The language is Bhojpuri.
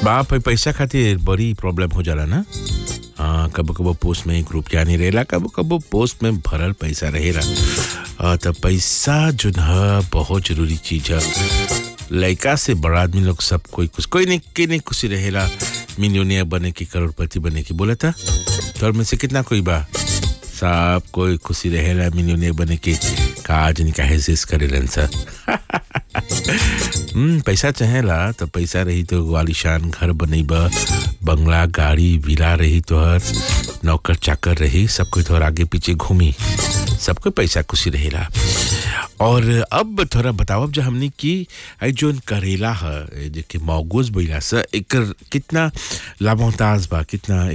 बाप है पैसा खातिर बड़ी प्रॉब्लम हो जाला ना हाँ कबो कबो पोस्ट में एक रुपया नहीं रहेला कबो कबो पोस्ट में भरल पैसा रहेला हाँ, तो पैसा जो है बहुत जरूरी चीज है लड़का से बड़ा आदमी लोग सब कोई कुछ कोई नहीं के नहीं खुशी रहेला मिलियनियर बने की करोड़पति बने की बोला था तो में से कितना कोई बा सब कोई खुशी रहेला मिलियनियर बने की काज नहीं काहे से करे सर हम्म पैसा चाहेला तो पैसा रही तो वालिशान घर बनेबा बंगला गाड़ी विला रही तोहर नौकर चाकर रही सब कोई तोहर आगे पीछे घूमी सबको पैसा खुशी रहेला और अब थोड़ा बताओ जो हमने की आई जोन करेला है जे के मौगूज बोला सा एकर कितना लाभोताज बा कितना